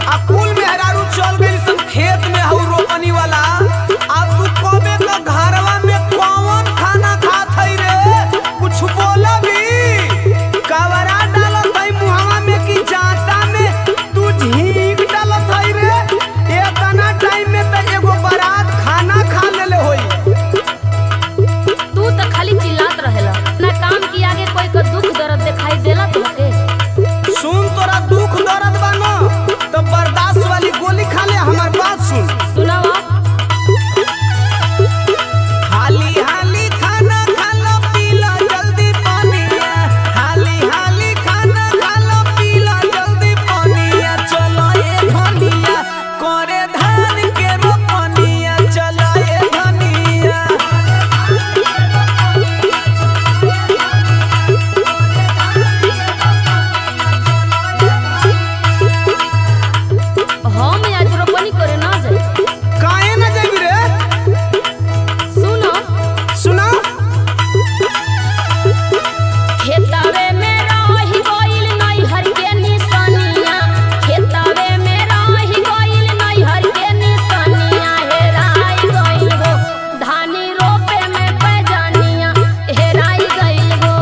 आ कुल मेहरारू चल गई सब खेत में हऊ रोपनी वाला आ तू कबे का घरवा में कौन खाना खात हई रे कुछ बोला भी कवरा डालत हई मुहवा में कि जाता में तू झींग डालत हई रे एतना टाइम में त एगो बारात खाना खा लेले होई तू तो खाली चिल्लात रहेला ना काम की आगे कोई का दुख दर्द दिखाई देला तोहके सुन तोरा दुख दर्द बा न तो बर्दाश्त वाली गोली खा ले हमार बात सुन सुनावा हाली हाली खाना खा लो पी लो जल्दी पानिया हाली हाली खाना खा लो पी लो जल्दी पानिया चलो ए धनिया करे धान के रोपनिया चलो ए धनिया हम आज रोपनी करे ना जाए काहे न जेबी रे सुनो सुना खेतावे में रही गइल नैहर के निशानिया खेतावे में रही गइल नैहर के निशानिया हेराई गइल गो धानी रोपे में पैजानिया हेराई गइल गो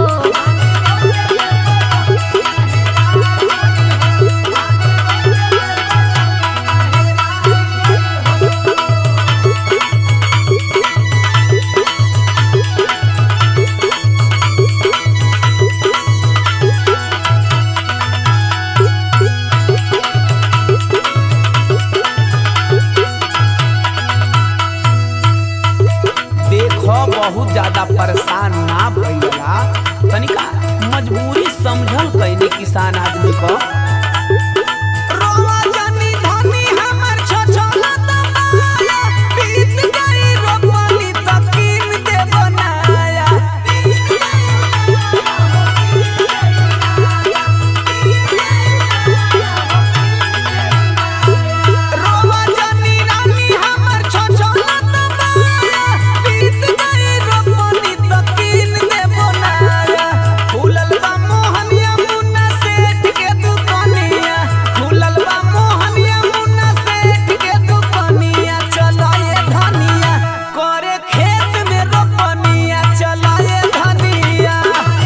देखो बहुत ज्यादा परेशान ना भइला तनिका मजबूरी समझल कइने किसान आदमी को फूलल बा मोहनिया मुन्ना सेठ के दुकानिया फूलल बा मोहनिया मुन्ना सेठ के दुकानिया चलो ये धनिया करे खेत में रोपनिया चलो ये धनिया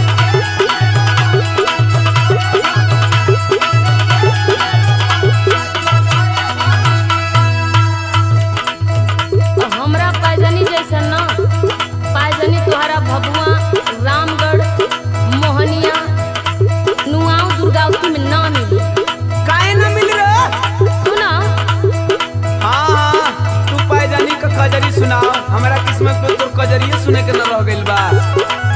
हमरा पैजनी जैसा ना पैजनी तोहरा भभुआ रामगढ़ मोहनिया नुआव दुर्गावती में ना मिली काहे ना मिल रे सुना हाँ हाँ तू पायजानी का कजरी सुनाओ हमारा किस्मत में तो कजरिए सुने के न रह गइल बा